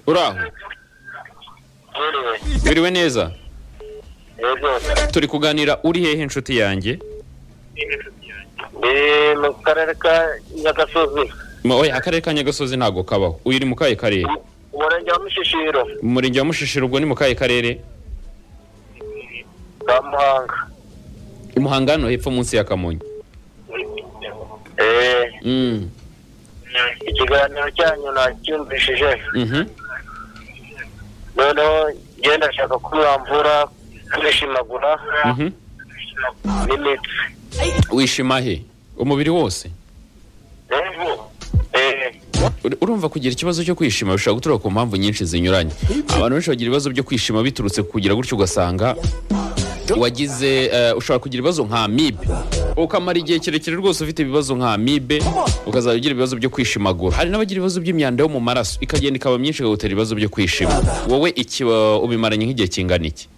uraho biriwe neza turi kuganira uri hehe inshuti yanjye ndi mu karere ka nyagasozi Ma- oya akarere ka nyagasozi ntabwo kabaho uyu ni mu kahe karere umurenge wa mushishiro mu murenge wa mushishiro ubwo ni mu kahe karere ka muhanga i muhanga hano hepfo munsi ya kamonyi Eh, Mm, ikiganiro cyanyu nacyumvishije mhm. noneho ngenda ndashaka ko mwamvura kwishimagura Mhm. n'imitsi wishima he umubiri wose Eh, Ur- urumva kugira ikibazo cyo kwishima bishobora guturuka ku mpamvu nyinshi zinyuranye abantu benshi bagira ibibazo byo kwishima biturutse ku kugira gutyo ugasanga wagize eh, ushobora kugira ibibazo nka amibe ukamara igihe kirekire rwose ufite ibibazo nka amibe ukazajya ugira ibibazo byo kwishimagura hari n'abagira ibibazo by'imyanda yo mu maraso ikagenda ikaba myinshi ikagutera ibibazo byo kwishima wowe iki uh, ubimaranye nk'igihe kingana iki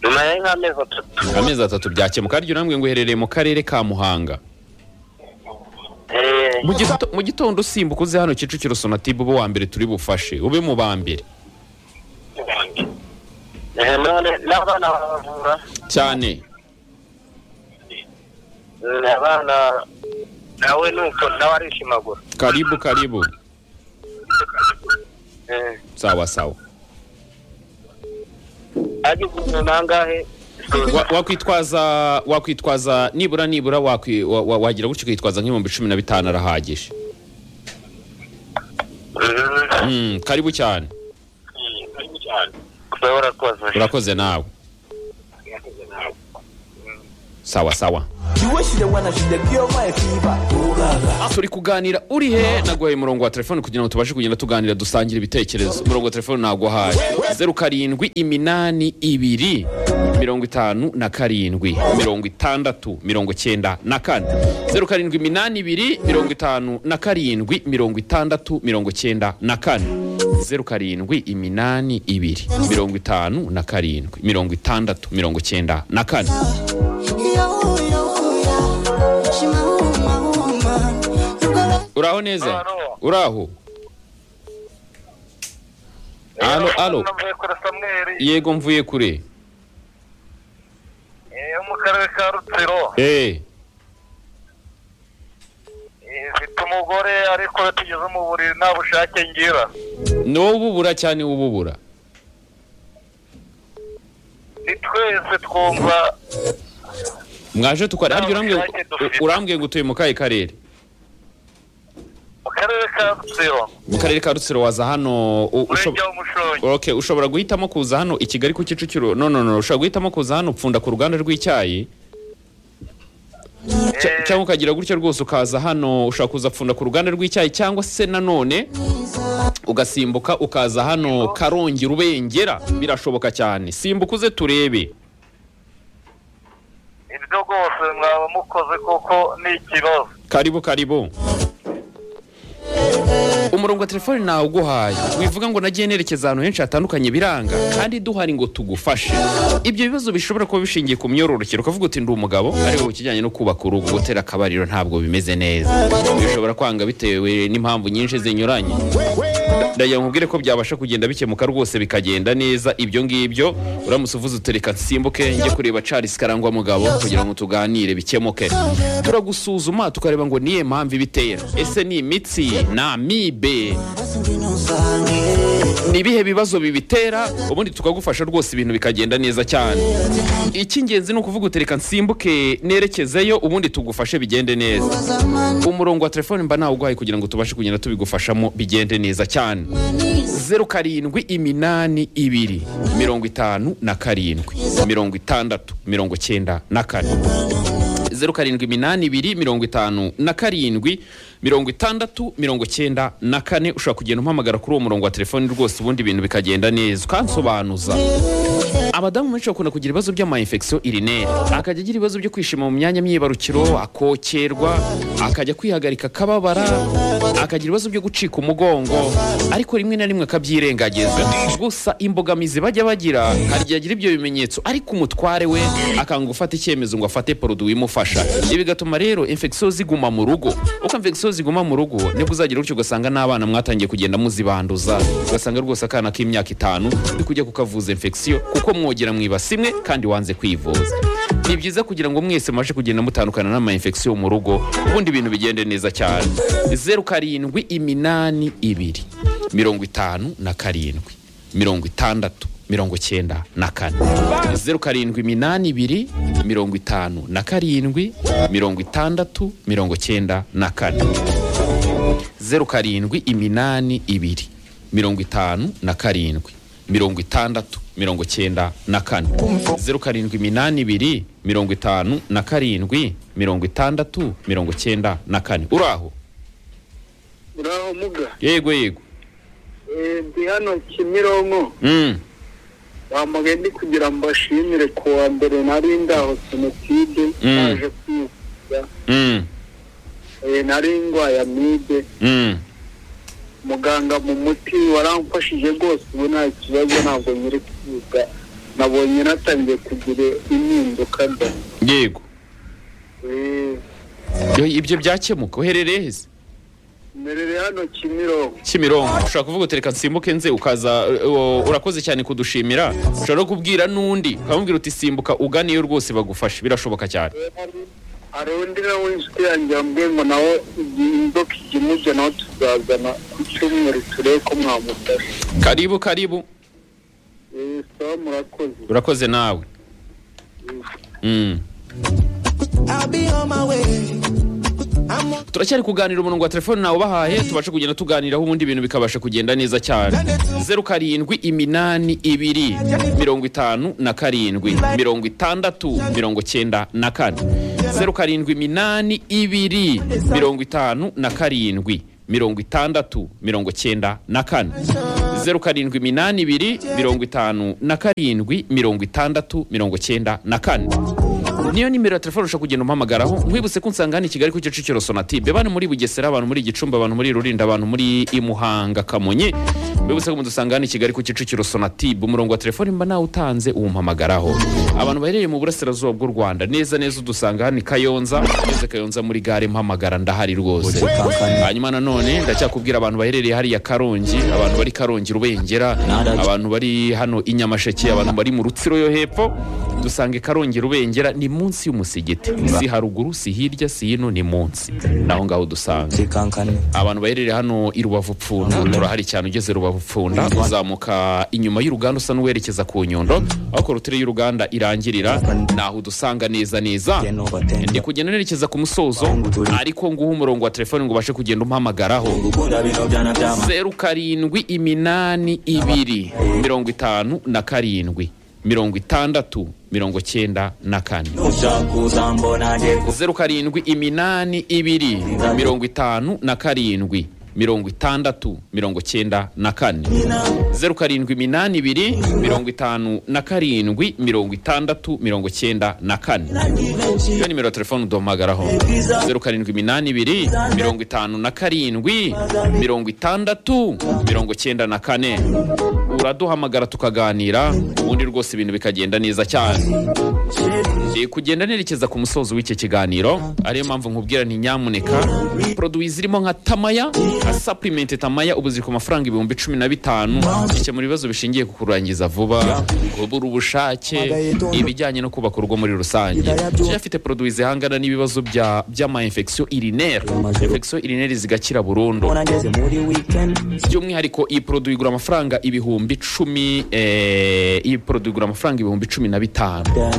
nyuma ya nk'amezi atatu amezi atatu byakemuka harya urambwe ngo uherereye mu karere ka muhanga Eh, Mu gito- mu gitondo usimbuka uze hano kicukiro sonatube ube uwa mbere turi bufashe ube mu ba mbere eh, none n'abana baravura cyane Mm, abana nawe nuko nawe arishimagura karibu karibu Eh, sawa sawa agize umuntu nangahe Wa- wakwitwaza wakwitwaza nibura nibura wakwi- wa- wa- wagira gutyo ukitwaza nk'ibihumbi cumi na bitanu arahagije Mm, karibu cyane urakoze urakoze nawe sawa sawa kiweshire wana shide byoma ekiba uraga turi kuganira uri he naguhaye umurongo wa telefone kugira ngo tubashe kugenda tuganira dusangira ibitekerezo umurongo wa telefone naguhaye zeru karindwi iminani ibiri mirongo itanu na karindwi mirongo itandatu mirongo cyenda na kane zeru karindwi iminani ibiri mirongo itanu na karindwi mirongo itandatu mirongo cyenda na kane zeru karindwi iminani ibiri mirongo itanu na karindwi mirongo itandatu mirongo cyenda na kane uraho neza Alo. uraho alo alo navuye kuri samweri yego mvuye kure eh, yo mu karere ka rutsiro eh Eh, mfite umugore ariko tugeze mu buriri nta bushake ngira n'ububura cyane ububura ni twese twumva mwaje tukare harya urambwiye ngo- Nta bushake dufite. urambwiye ngo utuye mu kahe karere mu karere ka rutsiro mu karere ka rutsiro waza hano u- ushob- umurenge w'umushongi okay ushobora guhitamo kuza hano i kigali ku kicukiro no no no ushobora guhitamo kuza hano upfunda ku ruganda rw'icyayi Cya- Eh. cyangwa ukagira gutyo rwose ukaza hano ushobora kuza pfunda ku ruganda rw'icyayi cyangwa se nanone ugasimbuka ukaza hano karongi rubengera birashoboka cyane simbuka uze turebe ibyo rwose mwaba mukoze kuko ni ikibazo karibu karibu umurongo wa telefone nawe uguhaye wivuga ngo nagiye nerekeza ahantu henshi hatandukanye biranga kandi duhari ngo tugufashe ibyo bibazo bishobora kuba bishingiye ku myororokere ukavuga uti ndi umugabo ariko ku kijyanye no kubaka urugo gutera akabariro ntabwo bimeze neza bishobora kwanga bitewe n'impamvu nyinshi zinyuranye ndagira nkubwire ko byabasha kugenda bikemuka rwose bikagenda neza ibyo ngibyo uramutse uvuze utereka nsimbuke njye kureba Charles Karangwa mugabo kugira ngo tuganire bikemuke turagusuzuma tukareba ngo niye mpamvu ibitera ese ni imitsi ni amibe ni ibihe bibazo bibitera ubundi tukagufasha rwose ibintu bikagenda neza cyane icy'ingenzi ni ukuvuga utereka nsimbuke nerekezeyo ubundi tugufashe bigende neza umurongo wa telefone mba nawuguhaye kugira ngo tubashe kugenda tubigufashamo bigende neza cyane zeru karindwi iminani ibiri mirongo itanu na karindwi mirongo itandatu mirongo cyenda na kane zeru karindwi iminani ibiri mirongo itanu na karindwi mirongo itandatu mirongo cyenda na kane ushobora kugenda umpamagara kuri uwo murongo wa telefone rwose ubundi ibintu bikagenda neza ukansobanuza abadamu benshi bakunda kugira ibibazo by'amayinfekisiyo irineri akajya agira ibibazo byo kwishima mu myanya myibarukiro akokerwa akajya kwihagarika akababara akagira ibibazo byo gucika umugongo ariko rimwe na rimwe akabyirengagiza gusa imbogamizi bajya bagira hari igihe agira ibyo bimenyetso ariko umutware we akanga gufata icyemezo ngo afate poroduwi imufasha ibi bigatuma rero infekisiyo ziguma mu rugo uko infekisiyo ziguma mu rugo nibwo uzagira utyo ugasanga n'abana mwatangiye kugenda muzibanduza ugasanga rwose akana k'imyaka itanu uri kujya kukavuza infekisiyo kuko mwogera mu ibasi imwe kandi wanze kwivuza ni byiza kugira ngo mwese mubashe kugenda mutandukana n'ama infection mu rugo ubundi ibintu bigende neza cyane zeru karindwi iminani ibiri mirongo itanu na karindwi mirongo itandatu mirongo cyenda na kane zeru karindwi iminani ibiri mirongo itanu na karindwi mirongo itandatu mirongo cyenda na kane zeru karindwi iminani ibiri mirongo itanu na karindwi mirongo itandatu mirongo cyenda na kane zeru karindwi iminani ibiri mirongo itanu na karindwi mirongo itandatu mirongo cyenda na kane uraho uraho muga yego yego ndi hano kimironko Mm. bamugaye ndi kugira ngo bashimire ku wa mbere nari ndaho jenoside Mm. naje kwivuza Mm. Eh, nari ndwaye amibe Mm. muganga mu muti waramfashije rwose ubu nta kibazo ntabwo nyiri kwiga nabonye natangiye kugira impinduka da yego Eh, Yo, ibyo byakemuka uherereye heza mberere hano kimironko kimironko ushobora kuvuga uti reka nsimbuke nze ukaza uh, urakoze cyane kudushimira ushobora no kubwira n'undi ukamubwira uti simbuka uganiyo rwose bagufashe birashoboka cyane hari undi nawe inshuti yanjye yambwiye ngo nawe igihe inzoka ijya imujya nawe tuzazana ku cyumweru turebe ko mwamufasha karibu karibu Eh, sawa murakoze urakoze nawe Mm. I'll be on my way. I'm on turacyari kuganira umurongo wa telefone nawe ubahaye tubashe kugenda tuganiraho ubundi ibintu bikabasha kugenda neza cyane zeru karindwi iminani ibiri mirongo itanu na karindwi mirongo itandatu mirongo cyenda na kane zeru karindwi iminani ibiri mirongo itanu na karindwi mirongo itandatu mirongo cyenda na kane zeru karindwi iminani ibiri mirongo itanu na karindwi mirongo itandatu mirongo cyenda na kane niyo nimero ya telefone ushobora kugenda umpamagaraho nkwibutse ko nsanga hano i kigali ku kicukiro sonatibe bari muri bugesera abantu muri gicumbi abantu muri rurinda abantu muri imuhanga kamonyi mbibutse ko mudusanga hano i kigali ku kicukiro sonatibe umurongo wa telefone mba nawe utanze uwumpamagaraho abantu baherereye mu burasirazuba bw'u rwanda neza neza udusanga hano i kayonza neza kayonza muri gare mpamagara ndahari rwose hanyuma nanone ndacyakubwira abantu baherereye hariya karongi abantu bari karongi rubengera abantu bari hano i nyamasheke abantu bari mu rutsiro yo hepfo dusange karongi rubengera ni munsi y'umusigiti si haruguru si hirya si hino ni munsi naho ngaho dusanga Zikankane. abantu baherereye hano i rubavu pfunda turahari cyane ugeze rubavu pfunda uzamuka inyuma y'uruganda usa n'uwerekeza ku nyundo aho korotire y'uruganda irangirira naho udusanga neza neza ndi kugenda nerekeza ku musozo ariko nguha umurongo wa telefone ngo ubashe kugenda umpamagaraho Gukunda bino byana byama. zeru karindwi iminani ibiri mirongo itanu na karindwi mirongo itandatu mirongo cyenda na kane Ushaka kuza mbona njye ku- zeru karindwi iminani ibiri mirongo itanu na karindwi mirongo itandatu mirongo cyenda na kane zeru karindwi iminani ibiri mirongo itanu na karindwi mirongo itandatu mirongo cyenda na kane iyo nimero ya telefone uduhamagaraho zeru karindwi iminani ibiri mirongo itanu na karindwi mirongo itandatu mirongo cyenda na kane uraduhamagara tukaganira ubundi rwose ibintu bikagenda neza cyane Ndi kugenda nerekeza ku musozo w'iki kiganiro ariyo mpamvu nkubwira nti nyamuneka poroduwi zirimo nka tamaya nka sapurimenti tamaya ubu ziri ku mafaranga ibihumbi cumi na bitanu bikemura ibibazo bishingiye ku kurangiza vuba kubura ubushake ibijyanye no kubaka urugo muri rusange Kenya afite poroduwi zihangana n'ibibazo bya- by'ama-infection urinaire infection urinaire zigakira burundu mbona ngeze muri weekend. by'umwihariko iyi poroduwi igura amafaranga ibihumbi cumi eh, iyi poroduwi igura amafaranga ibihumbi cumi na bitanu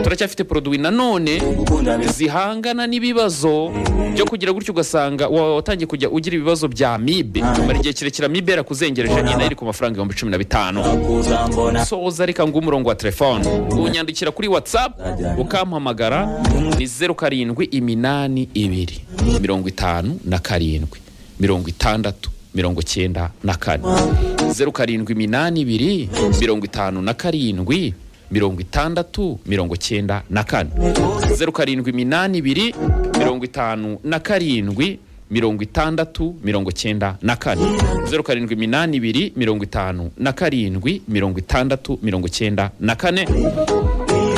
turacyafite poroduwi nanone Gukunda bino- zihangana n'ibibazo byo kugira gutyo ugasanga wa- watangiye kujya ugira ibibazo bya amibe mara igihe kirekire amibe yarakuzengereje nyine iri ku mafaranga ibihumbi cumi na bitanu kuza mbona soza reka nguhe umurongo wa telefone unyandikira kuri whatsapp ukampamagara ni zeru karindwi iminani ibiri mirongo itanu na karindwi mirongo itandatu mirongo icyenda na kane zeru karindwi iminani ibiri mirongo itanu na karindwi mirongo itandatu mirongo icyenda na kane zeru karindwi iminani ibiri mirongo itanu na karindwi mirongo itandatu mirongo icyenda na kane zeru karindwi iminani ibiri mirongo itanu na karindwi mirongo itandatu mirongo icyenda na kane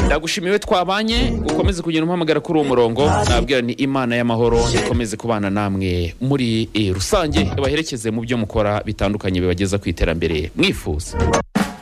ndagushimiwe twabanye ukomeze kugira umuhamagara kuri uwo murongo nabwira ni imana y'amahoro ikomeze kubana namwe muri eh, rusange ibaherekeze mu byo mukora bitandukanye bibageza ku iterambere mwifuza